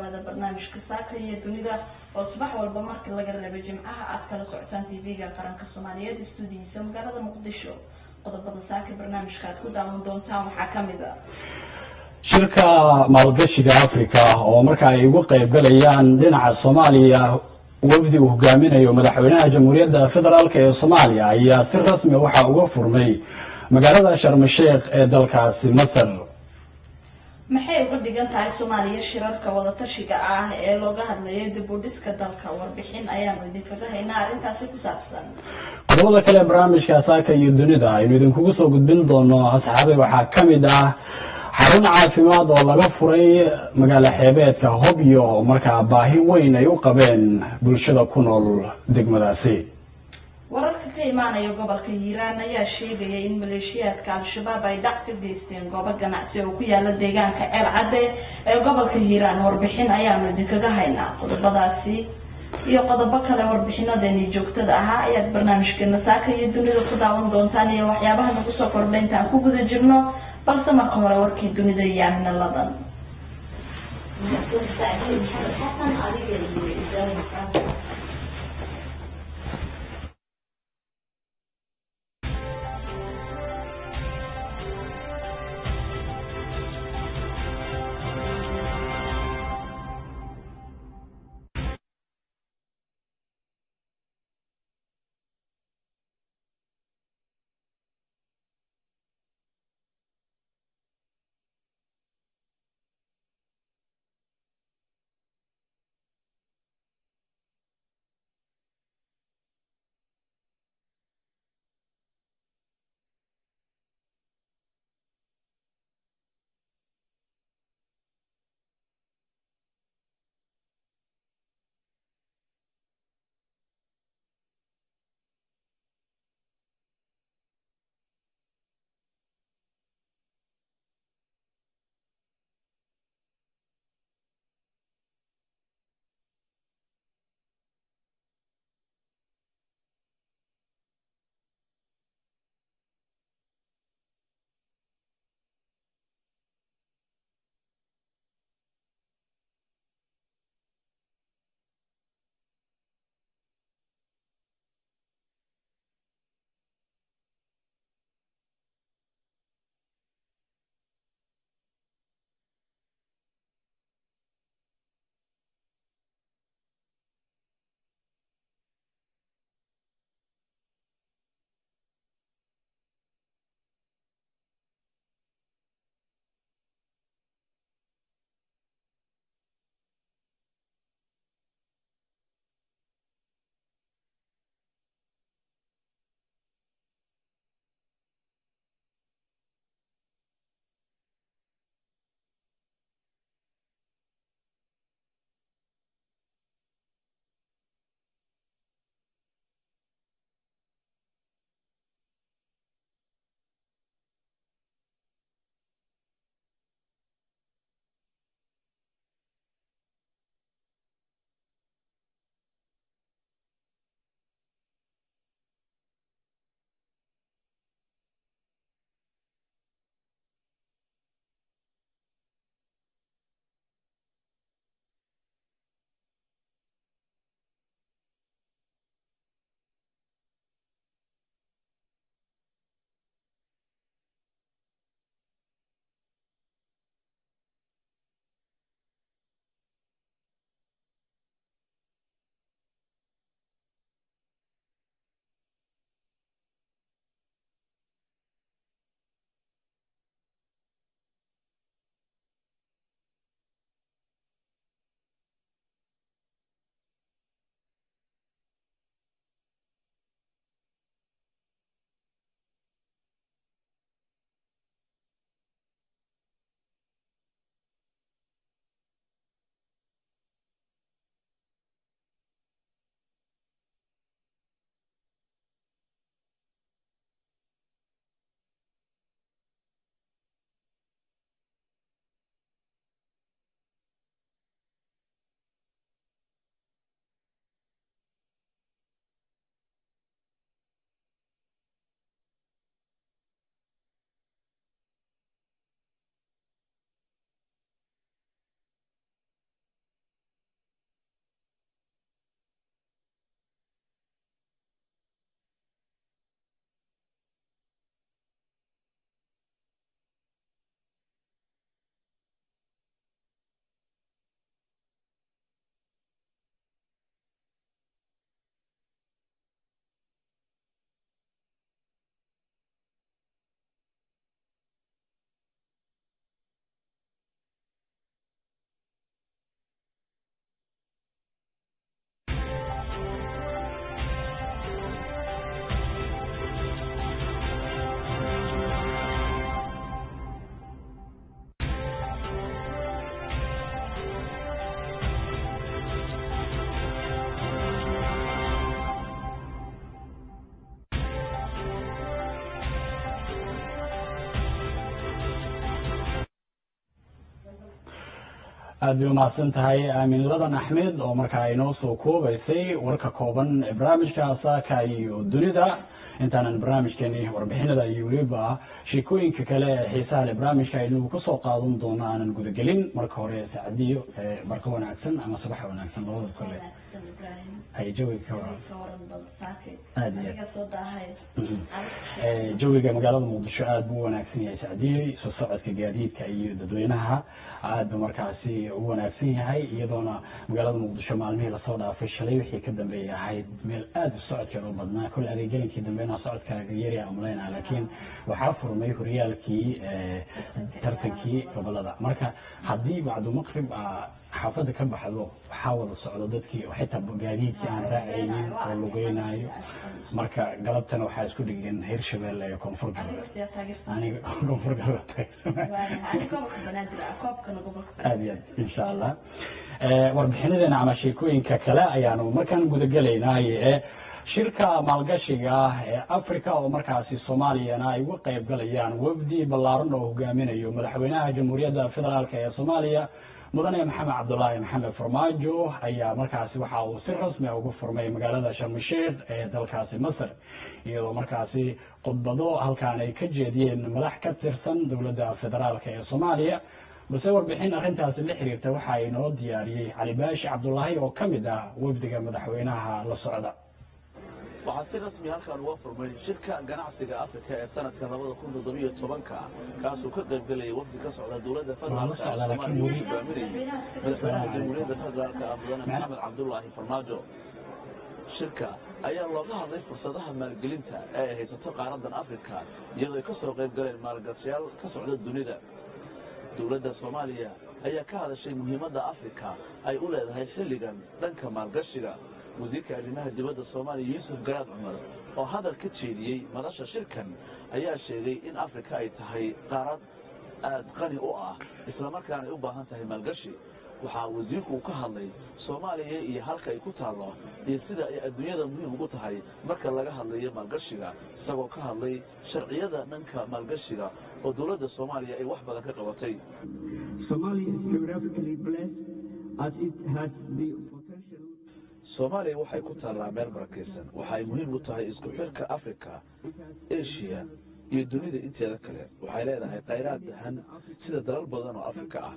dhawaada barnaamijka saaka iyo dunida oo subax walba markii laga reebo jimcaha aad kala socotaan tv-ga qaranka soomaaliyeed stuudiyiisa magaalada muqdisho qodobada saaka barnaamijka aad ku daawan doontaan waxaa kamid a shirka maalgashiga africa oo marka ay uga qeybgalayaan dhinaca soomaaliya wafdi uu hogaaminayo madaxweynaha jamhuuriyadda federaalk ee soomaaliya ayaa si rasmi waxaa uga furmay magaalada sharmasheekh ee dalkaasi masar maxay uga dhigan tahay soomaaliya shirarka wadatashiga ah ee looga hadlayo dib u dhiska dalka warbixin ayaanu idinkaga haynaa arrintaasi ku saabsan qodobada kale barnaamijka saaka iyo dunida aynu idinkugu soo gudbin doono asxaabay waxaa kamid ah xarun caafimaad oo laga furay magaalo xeebeedka hobyo oo markaa baahi weyn ay u qabeen bulshada ku nool degmadaasi wararka ka imaanaya gobolka hiiraan ayaa sheegaya in maleeshiyaadka al-shabaab ay dhac ka geysteen goobo ganacsi oo ku yaala deegaanka ceel cadde ee gobolka hiiraan warbixin ayaanu idinkaga haynaa qodobadaasi iyo qodobo kale warbixinadeeni joogtada ahaa ayaad barnaamijkeena saaka iyo dunida ku daawan doontaan iyo waxyaabaha nagu soo kordha intaan ku guda jirno balse marka hore warkii dunida iyo amina ladan aada bay umahadsan tahay aamin ladan axmed oo markaa inoo soo koobaysay warka kooban ee barnaamijka saaka iyo dunida intaanan barnaamijkeeni warbixinada iyo weliba sheekooyinka kale ee xiisaha le barnaamijka aynu kasoo qaadan doono aanan gudagelin marka hore saacadiyo barka wanaagsan ama subax wanaagsan labada kole hay jawiga ka waran aada iyo aad jawiga magaalada muqdisho aada buu wanaagsan yahay sacdiyey soo socodka gaadiidka iyo dadweynaha aada buu markaasi u wanaagsan yahay iyadoona magaalada muqdisho maalmihii lasoo dhaafay shalay wixii ka dambeeyay ahayd meel aada u socodkeeda u badnaa kole adeegelinkii dambeena socodkaaga yarya umaleynaa laakiin waxaa furmay horyaalkii tartankii gobolada marka haddii bacdu maqrib xaafadda ka baxdo waxaa wada socdo dadkii xitaa gaadiidkii aan raacaynin oo lugeynayo marka galabtana waxaa isku dhigeen hirshabelle iyo koonfur galbeed aniga koonfur galbeed aada iyo aad insha allah warbixinadeena ama sheekooyinka kale ayaanu markaan gudagelaynaaye shirka maalgashiga ee africa oo markaasi soomaaliyana ay uga qayb galayaan wafdi ballaaran oo hogaaminayo madaxweynaha jamhuuriyadda federaalk ee soomaaliya mudane maxamed cabdulaahi maxamed farmaajo ayaa markaasi waxa uu si rasmi a uga furmay magaalada sharmisheekh ee dalkaasi masr iyadoo markaasi khudbado halkaan ay ka jeediyeen madax ka tirsan dowladda federaalk ee soomaaliya balse warbixin arrintaasi la xiriirta waxa inoo diyaariyey cali baashi cabdulaahi oo ka mid ah wafdiga madaxweynaha la socda waxaa si rasmi halkaan uga furmay shirka ganacsiga afrika ee sanadka labada kun toddobiyo tobanka kaasuu ka qayb gelayay wafdi ka socda dowladda federaalka ee soomaaliya uu hogaaminayay madaxweynaha jamhuuriyadda federaalka ah mudane maxamed cabdulaahi farmaajo shirka ayaa looga hadlay fursadaha maalgelinta ee ay haysato qaaradan afrika iyadoo ay ka soo qayb galeen maalgashayaal ka socda dunida dowladda soomaaliya ayaa ka hadashay muhiimadda afrika ay u leedahay xilligan dhanka maalgashiga wasiirka arrimaha dibadda soomaaliya yuusuf garaad cumar oo hadal ka jeediyey madasha shirkan ayaa sheegay in afrika ay tahay qaarad aada qani u ah islamarkaana ay u baahan tahay maalgashi waxaa wasiirku uu ka hadlay soomaaliya iyo halka ay ku taallo iyo sida ay adduunyada muhiim ugu tahay marka laga hadlayo maalgashiga isagoo ka hadlay sharciyada dhanka maalgashiga oo dowladda soomaaliya ay wax badan ka qabatay soomaaliya waxay ku taallaa meel barakaysan waxay muhiim u tahay isku xirka africa asia iyo dunida inteeda kale waxay leedahay khayraad dahan sida dalal badan oo afrika ah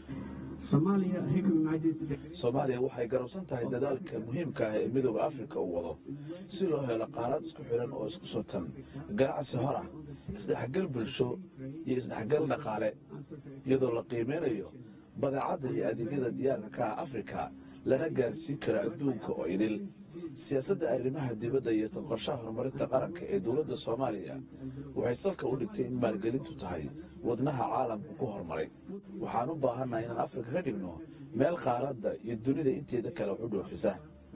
soomaaliya waxay garabsan tahay dadaalka muhiimka ah ee midooda africa uu wado si loo helo qaarad isku xiran oo isku sotan ganacsi hor ah isdhexgal bulsho iyo isdhexgal dhaqaale iyadoo la qiimeynayo badeecadda iyo adeegyada diyaarka ka ah africa lana gaarsiin kara adduunka oo idil siyaasadda arrimaha dibadda iyo qorshaha horumarinta qaranka ee dowladda soomaaliya waxay salka u dhigtay in maalgelintu tahay wadnaha caalamka ku horumaray waxaan u baahannahay inaan afrika ka dhigno meel qaaradda iyo dunida inteeda kale wax u dhoofisa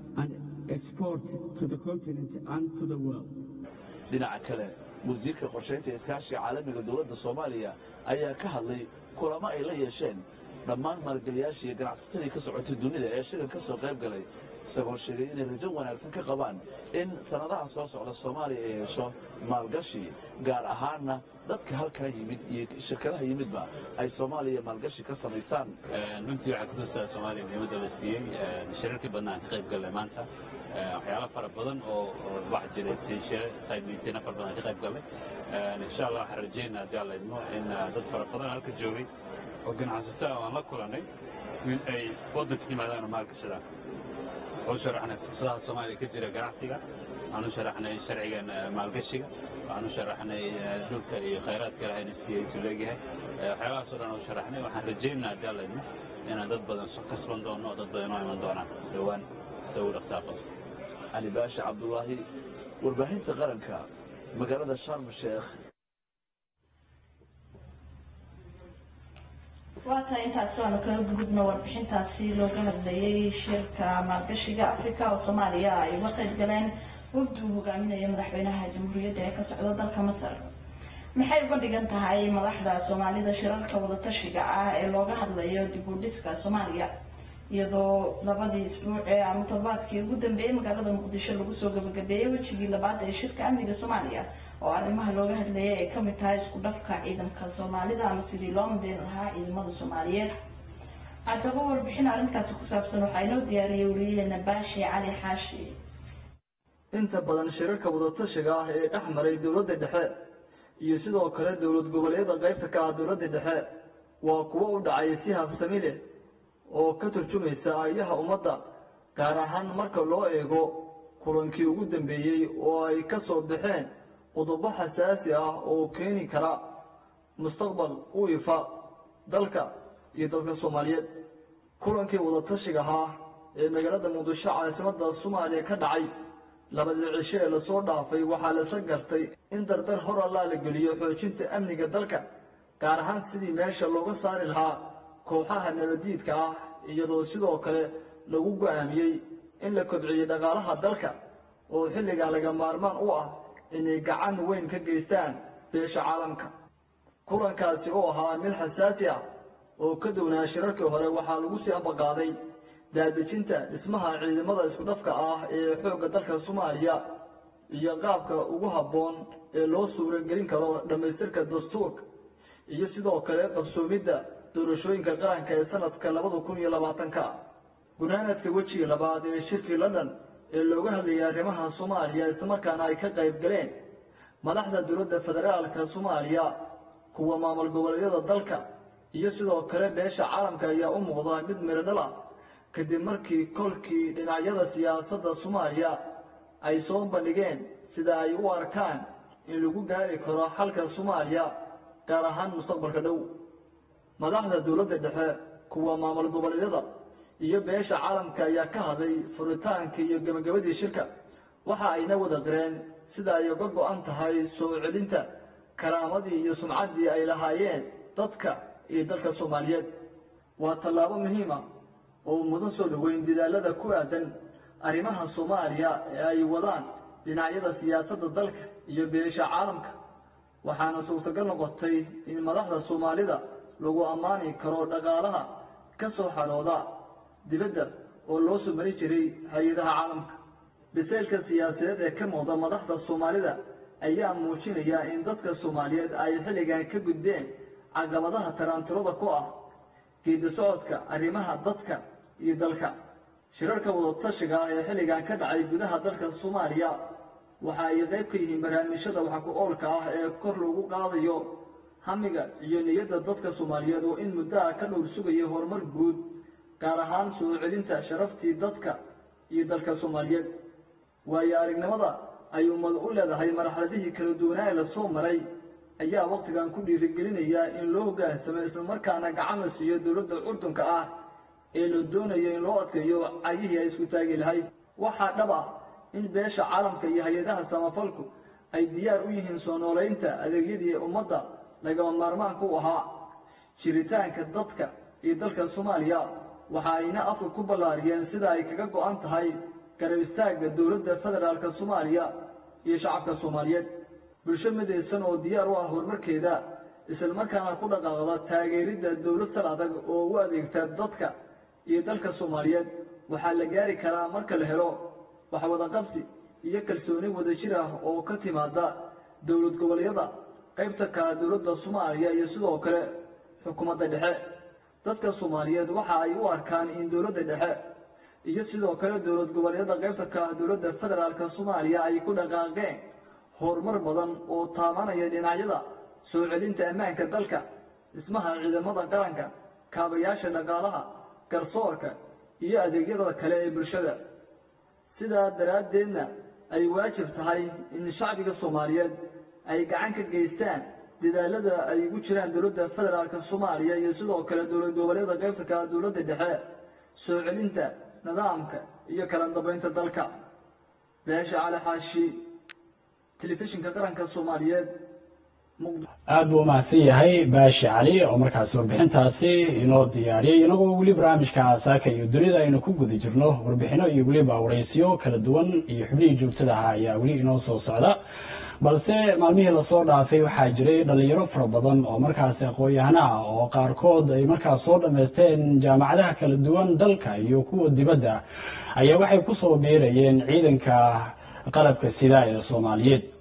dhinaca kale wasiirka qorshaynta iskaashiga caalamiga dowladda soomaaliya ayaa ka hadlay kulamo ay la yeesheen dhammaan maalgeliyaashii iyo ganacsatadii ka socotay dunida ee shirin ka soo qayb galay isagoo sheegay inay rajo wanaagsan ka qabaan in sanadaha soo socda soomaaliya ay hesho maalgashi gaar ahaanna dadka halkaa yimid iyo shirkadaha yimidba ay soomaaliya maalgashi ka samaysaan runtii waxaa kutusta soomaaliya muhiimadda la siiyey shirarkii badnaan ka qayb gallay maanta waxyaalo fara badan oo wax jiray shire saymiintiina fara badan ka qayb gallay insha allah waxaan rajeynaa haddii alla idmo in dad fara badan halka joogay oo ganacsato aan la kulanay in ay waddanka yimaadaan oo maalgashadaan waxaan u sharaxnay fursadaha soomaaliya ka jira ganacsiga waxaan u sharaxnay sharcigan maalgashiga waxaan u sharaxnay dhulka iyo khayraadka ilahayna siiyey isu leegyahay waxyaabahaas o dhan u sharaxnay waxaan rajeynaa haddii alla idmo inaan dad badan kasban doono oo dad badan inoo iman doonaan dhowaan sida ugu dhaqsaaqo cali baashi cabdulaahi warbaahinta qaranka magaalada sharm sheekh waa tahay intaasi waanu kaga gudubno warbixintaasi looga hadlayay shirka maalgashiga africa oo soomaaliya ay uga qayb galeen wafdi uu hogaaminayo madaxweynaha jamhuuriyadda ee ka socda dalka masar maxay uga dhigan tahay madaxda soomaalida shirarka wadatashiga ah ee looga hadlayo dib u dhiska soomaaliya iyadoo labadii isbuuc ee ama toddobaadkii ugu dambeeyey magaalada muqdisho lagu soo gabagabeeyey wejigii labaad ee shirka amniga soomaaliya oo arrimaha looga hadlayay ay kamid tahay isku dhafka ciidanka soomaalida ama sidii loo madeyn lahaa ciidamada soomaaliyeed haddaba warbixin arrintaasi ku saabsan waxaa inoo diyaariyay wariyaheena baashi cali xaashi inta badan shirarka wadatashiga ah ee dhex maray dowladda dhexe iyo sidoo kale dowlad goboleedyada qaybta ka ah dowladda dhexe waa kuwo u dhacay si habsami leh oo ka turjumaysa ayaha ummadda gaar ahaan marka loo eego kulankii ugu dambeeyey oo ay ka soo baxeen qodobo xasaasi ah oo keeni kara mustaqbal u ifa dalka iyo dalka soomaaliyeed kulankii wadatashiga ahaa ee magaalada muqdisho caasimada soomaaliya ka dhacay labadii cisho ee lasoo dhaafay waxaa lasa gartay in dardar hor allaa la geliyo xoojinta amniga dalka gaar ahaan sidii meesha looga saari lahaa kooxaha nabadiidka ah iyadoo sidoo kale lagu go-aamiyey in la kobciyo dhaqaalaha dalka oo xilligaa laga maarmaan u ah inay gacan weyn ka geystaan beesha caalamka kulankaasi oo ahaa mid xasaasi ah oo ka downaa shirarkii hore waxaa lagu sii ambaqaaday daadejinta dhismaha ciidamada isku dhafka ah ee xoogga dalka soomaaliya iyo qaabka ugu habboon ee loo suuragelin karo dhammaystirka dastuurka iyo sidoo kale qabsoomidda doorashooyinka qaranka ee sanadka labada kun iyo labaatanka gunaanadka wejiga labaad ee shirkii london ee looga hadlayay arrimaha soomaaliya islamarkaana ay ka qayb galeen madaxda dowladda federaalka soomaaliya kuwa maamul goboleedyada dalka iyo sidoo kale beesha caalamka ayaa u muuqda mid miradhal ah kadib markii kolkii dhinacyada siyaasadda soomaaliya ay soo bandhigeen sida ay u arkaan in lagu gaari karo xalka soomaaliya gaar ahaan mustaqbalka dhow madaxda dowladda dhexe kuwa maamul goboleedyada iyo beesha caalamka ayaa ka hadlay furitaankii iyo gebagabadii shirka waxa ayna wada qireen sida ay uga go-an tahay soo celinta karaamadii iyo sumcaddii ay lahaayeen dadka iyo dalka soomaaliyeed waa tallaabo muhiima oo mudan soo dhoweyn dadaalada ku aadan arrimaha soomaaliya ee ay wadaan dhinacyada siyaasadda dalka iyo beesha caalamka waxaana suurtagal noqotay in madaxda soomaalida lagu ammaani karo dhaqaalaha ka soo xadhooda dibadda oo loo soo mari jiray hay-adaha caalamka biseylka siyaasadeed ee ka muuqda madaxda soomaalida ayaa muujinaya in dadka soomaaliyeed ay xilligan ka gudbeen caqabadaha taraantirada ku ah geedi socodka arrimaha dadka iyo dalka shirarka wadatashiga ah ee xilligan ka dhacay gudaha dalka soomaaliya waxa ay qayb ka yihiin barnaamijyada wax ku oolka ah ee kor loogu qaadayo hamiga iyo niyadda dadka soomaaliyeed oo in muddaha ka dhowr sugaya horumar guud gaar ahaan soo celinta sharaftii dadka iyo dalka soomaaliyeed waayo aragnimada ay ummad u leedahay marxaladihii kala duwanaa ee lasoo maray ayaa waktigan ku dhiirigelinaya in loo hoggaansamo islamarkaana gacan la siiyo dowladda curdunka ah ee la doonayo in loo adkeeyo cagihii ay isku taagi lahayd waxaa dhab ah in beesha caalamka iyo hay-adaha samafalku ay diyaar u yihiin soo nooleynta adeegyadii ummadda lagama maarmaanka u ahaa jiritaanka dadka iyo dalka soomaaliya waxa ayna afka ku ballaariyeen sida ay kaga go-an tahay garab istaagga dowladda federaalka soomaaliya iyo shacabka soomaaliyeed bulsho midaysan oo diyaar u ah horumarkeeda islamarkaana ku dhaqaaqda taageeridda dowlad sal adag oo u adeegta dadka iyo dalka soomaaliyeed waxaa la gaari karaa marka la helo wax wada qabsi iyo kalsooni wadajir ah oo ka timaada dowlad goboleedyada qaybta kala dowladda soomaaliya iyo sidoo kale xukuumadda dhexe dadka soomaaliyeed waxa ay u arkaan in dowladda dhexe iyo sidoo kale dowlad goboleedyada qaybta kala dowladda federaalka soomaaliya ay ku dhaqaaqeen horumar badan oo taabanaya dhinacyada soo celinta ammaanka dalka dhismaha ciidamada qaranka kaabayaasha dhaqaalaha garsoorka iyo adeegyada kale ee bulshada sidaa daraaddeedna ay waajib tahay in shacbiga soomaaliyeed ay gacan ka geystaan dadaalada ay ugu jiraan dowladda federaalka soomaaliya iyo sidoo kale dowlad goboleeda qaybta kala dowladda dhexe soo celinta nidaamka iyo kala dambeynta dalka beesha cali xaashi telefishinka qaranka soomaaliyeed aada buu umahadsan yahay baashi cali oo markaasi warbixintaasi inoo diyaariyey inagoo weli barnaamijka saaka iyo dunida aynu ku guda jirno warbixino iyo weliba waraysiyo kala duwan iyo xubnihii joogtada ahaa ayaa weli inoo soo socda balse maalmihii lasoo dhaafay waxaa jiray dhalinyaro fara badan oo markaasi aqoon-yahana ah oo qaarkood ay markaas soo dhamaysteen jaamacadaha kala duwan dalka iyo kuwa dibadda ayaa waxay kusoo biirayeen ciidanka qalabka sida ee soomaaliyeed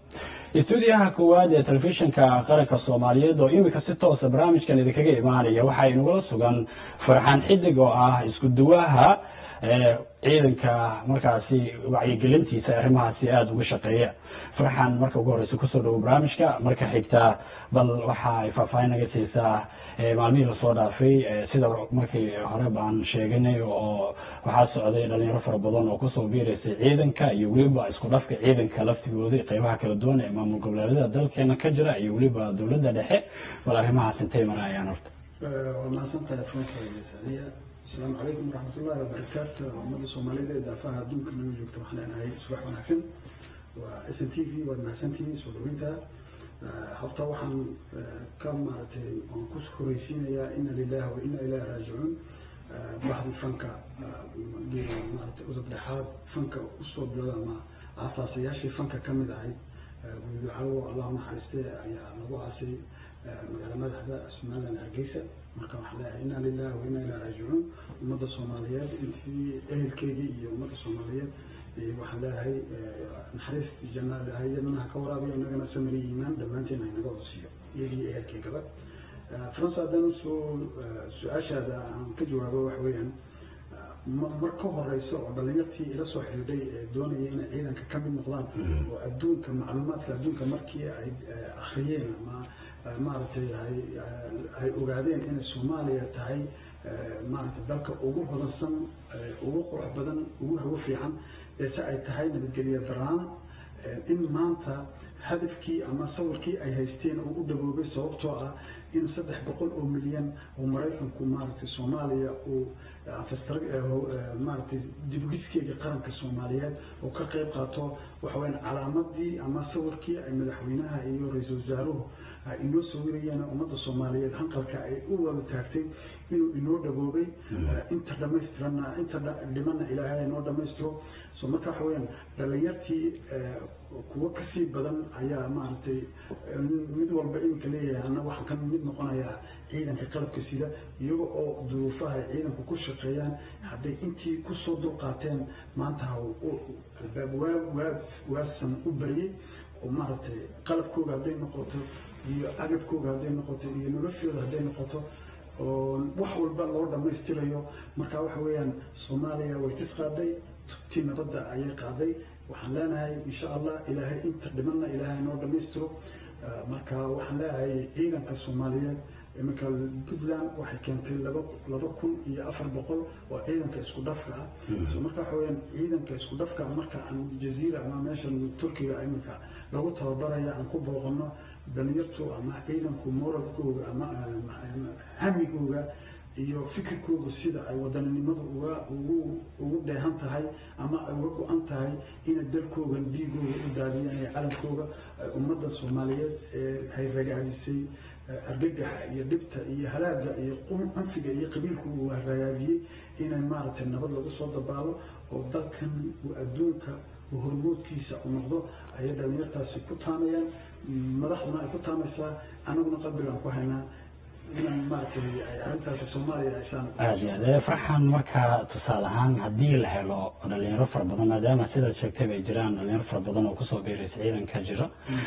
stuudiyaha koowaad ee telefishinka qaranka soomaaliyeed oo imika si toosa barnaamijkan idinkaga imaanaya waxaa inagula sugan farxaan xidig oo ah isku duwaha ciidanka markaasi wacyigelintiisa arrimahaasi aada uga shaqeeya farxaan marka ugu horeysa kusoo dhawo barnaamijka marka xigta bal waxa ay faahfaahin naga siisaa maalmihii lasoo dhaafay sida markii hore baan sheeganay oo waxaa socday dhalinyaro fara badan oo kusoo biiraysay ciidanka iyo weliba isku dhafka ciidanka laftigooda qeybaha kala duwan ee maamul goboleedyada dalkeena ka jira iyo weliba dowladda dhexe bal arrimahaas intay marayaan horta waa mahadsantahay franka saaliya asalaamu calaykum waraxmatullahi wabarakaatu ummada soomaalida ee daafaha adduunka nagu joogta waxaan leenahay subax wanaagsan waa s n t v waad mahadsantihiin soo dhaweynta horta waxaan ka maaragtay aan ku horeysiinayaa ina lilahi wa ina ilahi raajicuun baxdi fanka maaragtay udub dhexaad fanka usoo bilowda ama aasaasayaashii fanka ka mid ahayd guudacawo allah naxariiste ayaa lagu aasay magaala madaxda somaliland hargeysa marka waxaan leeyahay ina lilahi wa ina ilahi raajicuun ummadda soomaaliyeed intii ehelkeygii iyo ummadda soomaaliyeed waxaan leeyahay naxariis janna hay-adana ha ka waraabiyo inagana samari iimaan dhammaanteen haynaga hoosiyo iyagii ehelkeygaba france haddana soo su-aashaada aan ka jawaabo waxa weeyaan mar ka horeysa oo dhalinyartii ila soo xidhiidhay ee doonaya inay ciidanka ka mid noqdaan oo adduunka macluumaadka adduunka markii ay akriyeen ama maaragtay ay ogaadeen inay soomaaliya tahay maaragtay dalka ugu hodansan ugu qurux badan ugu hawo fiican eese ay tahay nabadgelya daraan in maanta hadafkii ama sawirkii ay haysteen oo u dhaboobay sababtoo ah in saddex boqol oo milyan oo maraykanku maaragtay soomaaliya uu maaragtay dibdhiskeeda qaranka soomaaliyeed oo ka qayb qaato waxaweyaan calaamadii ama sawirkii ay madaxweynaha iyo ra-iisul wasaaruhu inoo sawirayeen ummadda soomaaliyeed hanqalka ay u wada taagtay inuu inoo dhaboobay inta dhamaystiranna inta dhimana ilaahay inoo dhamaystiro so marka waxa weyaan dhalinyartii kuwo kasii badan ayaa maaragtay mid walba iminka leeyahay ana waxaan ka mid noqonayaa ciidanka qalabka sida iyaga oo duruufaha ay ciidanku ku shaqeeyaan hadday intii kusoo dulqaateen maanta ha albaab waa waa waasan u baryay oo maaragtay qalabkooga hadday noqoto iyo agabkooga hadday noqoto iyo noloshooda hadday noqoto oo wax walba loo dhamaystirayo marka waxa weeyaan soomaaliya way tis qaaday tii nabadda ayay qaaday waxaan leenahay insha allah ilaahay inta dhimanna ilaahay noo dhamaystiro marka waxaan leeyahay ciidanka soomaaliyeed iminka puntland waxay keentay laba laba kun iyo afar boqol oo ciidanka isku dhafka ah so marka waxa weyaan ciidanka isku dhafka marka aan jaziira ama meeshan turkiga iminka lagu tababaraya aan ku booqano dhalinyartu ama ciidanku moralkooga ama hamigooga iyo fikirkooga sida ay wadaninimadu uga ugu ugu dheehan tahay ama ay uga go-an tahay inay dalkooga dhiigooga u daadiyaan ee calankooga ummadda soomaaliyeed ee hay ragaadisay argagaxa iyo dhibta iyo halaaga iyo anfiga iyo qabiilku uu ragaadiyey inay maaragtay nabad lagu soo dabaalo oo dalkan uu adduunka hormoodkiisa u noqdo ayay dhalinyartaasi ku taamayaan madaxduna ay ku taamaysaa anaguna qalbigaan ku haynaa inaan maaragtay arrintaasi soomaaliya aysaan aada iyo aad farxan marka tusaale ahaan haddii la helo dhalinyaro fara badan maadaama sidaad sheegtay ay jiraan dhalinyaro fara badan oo kusoo biiraysa ciidanka jiro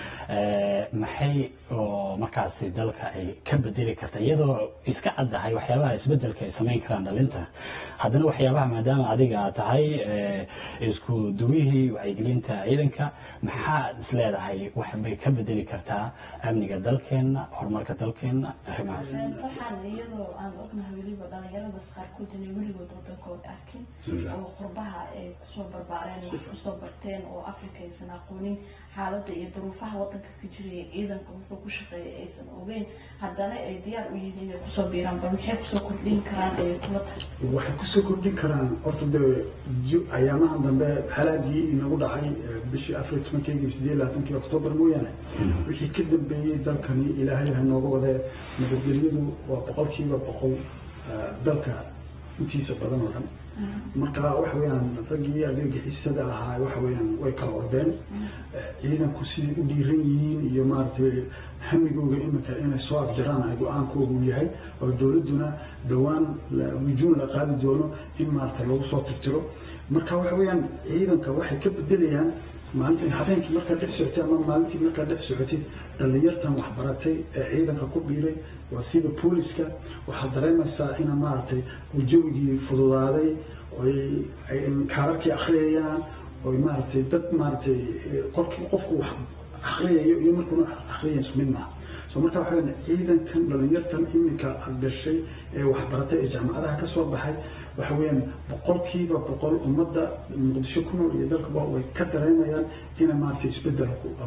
maxay oo markaasi dalka ay ka bedeli karta iyadoo iska caddahay waxyaabaha isbedelka ay samayn karaan dhalinta haddana waxyaabaha maadaama adiga aad tahay isku duwihii wacyigelinta ciidanka maxaad is leedahay wax bay ka bedeli kartaa amniga dalkeena horumarka dalkeena arrimahaas waxaan iyadoo aan ognahay weliba dhalinyaradaas qaarkood inay weligood wadankooda arkin oo qurbaha ay kusoo barbaareen wax kusoo barteen oo africa aysan aqoonin xaaladda iyo duruufaha wadanka ka jiraya ciidanka wuxuu ku shaqeeya aysan ogeyn haddana ay diyaar u yihiin inay kusoo biiraan bal maxay kusoo kordhin karaan ay kula tahay waxay kusoo kordhin karaan horta de ayaamahan dambe halaagii inagu dhacay bishii afar iyo tobankeygii sideed labaatankii octoobar mooyaane wixii ka dambeeyey dalkani ilaahay ha nooga wadee nabadgelyadu waa boqolkiiba boqol dalka intiisa badan oo dhan marka waxa weeyaan raggii adeegixisada ahaa waxa weeyaan way kala ordeen ciidanku siday u dhiiran yihiin iyo maaragtay hamigooga iminka inay soo afjaraan ay go-aankoogu yahay oo dowladduna dhowaan wujuun la qaadi doono in maaragtay lagu soo tirtiro marka waxa weeyaan ciidanka waxay ka bedelayaan maalintii habeenkii markaad dhex socotay ama maalintii markaad dhex socotid dhallinyartan waxbaratay ee ciidanka ku biiray waa sida booliska waxaad dareemaysaa ina maaragtay jawigii fududaaday oy ay kaararkii akhriyayaan oy maaragtay dad maaragtay qofkii qofku wax akhriyayo iyo markuuna akhriyayo isku mid maaha so marka waxa weyan ciidankan dhallinyartan iminka gashay ee waxbaratay ee jaamacadaha ka soo baxay waxa weeyaan boqolkiiba boqol ummadda muqdisho ku nool iyo dalkaba way ka dareemayaan ina maaragtay isbedel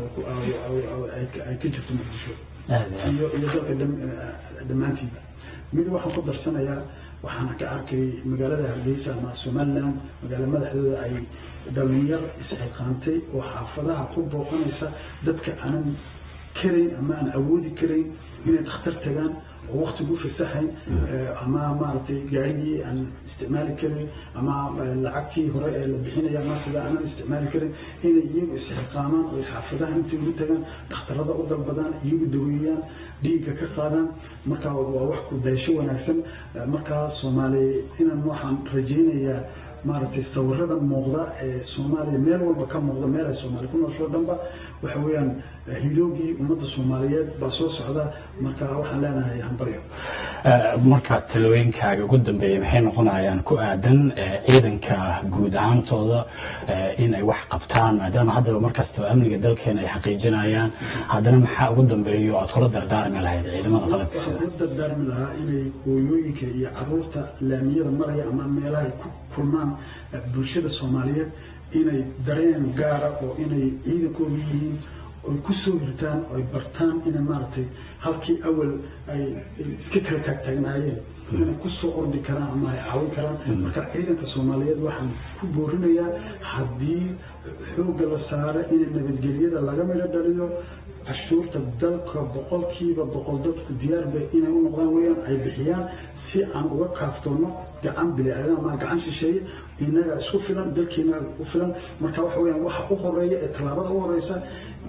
ay ka jirto muqdisho iyo iyo dalka dhammaantiiba mid waxaan ku darsanayaa waxaana ka arkay magaalada hargeysa ama somaliland magaala madaxdooda ay dhalinyar isxiqaantay oo xaafadaha ku booqanaysa dadka aanan karayn ama aan awoodi karayn inay dhakhtar tagaan oo waktigu fasaxayn ama maaragtay gaarigii aan isticmaali karin ama lacagtii hore ee la bixinaya ama sida aanan isticmaali karin inay iyagu isxiqaamaan oo xaafadaha intay ugu tagaan dhakhtarada u dalbadaan iyagu daweeyaan dhiigga ka qaadaan marka waa wax ku daysho wanaagsan markaa soomaaliya inaan waxaan rajaynayaa maaragtay sawirada muuqda ee soomaaliya meel walba ka muuqda meel ay soomaaliya ku noosho dhanba waxa weeyaan hiloogii ummadda soomaaliyeed baa soo socda marka waxaan leenahay hambaryo marka talooyinkaaga ugu dambeeya maxay noqonayaan ku aadan ciidanka guud ahaantooda inay wax qabtaan maadaama haddaba markastaba amniga dalkeena ay xaqiijinayaan haddana maxaa ugu dambeeyo aad kula dardaarmi lahayd ciidamada qalabka waxaan kula dardaarmi lahaa inay hooyooyinka iyo caruurta laamiyada maraya ama meelaha ay ku kulmaan bulshada soomaaliyeed inay dareen gaara oo inay ciidankooda yihiin oy ku soo hirtaan oy bartaan inay maaragtay halkii awal ay iska kala taagtaagnaayeen inay kusoo ordi karaan ama ay caawin karaan marka ciidanka soomaaliyeed waxaan ku boorinayaa haddii xoogga la saaro inay nabadgelyada laga midho dhaliyo cashuurta dalka boqolkiiba boqol dadku diyaarba inay u noqdaan weyaan ay bixiyaan si aan uga kaaftoono gacan bili-aadan ama gacan shisheeye inaga isku filan dalkeena u filan marka waxa weyaan waxa u horeeya ee tallaabada u horeysa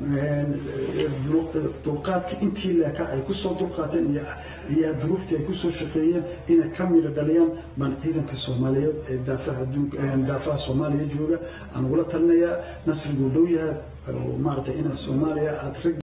dulqaadka intii leeka ay kusoo dulqaateen iyo iyo duruuftii ay kusoo shaqeeyeen inay ka midho dhaliyaan baan ciidanka soomaaliyeed ee daafaha adduunka daafaha soomaaliya jooga aan ugula talinayaa nasriguu dhow yahay maaragtay ina soomaaliya aad rag